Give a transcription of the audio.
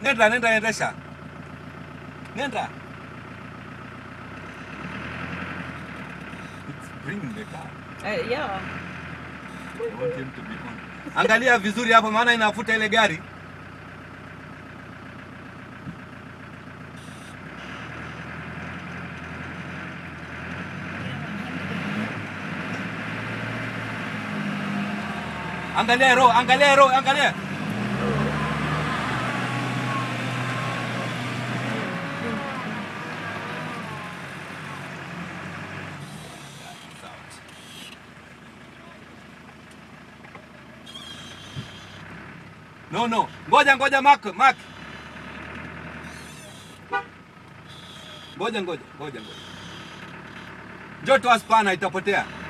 Nenda, nenda, endesha. Nenda. It's bringing the car. Uh, yeah. I want him to be on. Angalia vizuri hapo maana inafuta ile gari. Angalia ro, angalia ro, angalia. No, no. Ngoja ngoja Mark, Mark. Ngoja ngoja, ngoja ngoja. Njoo toa spana itapotea.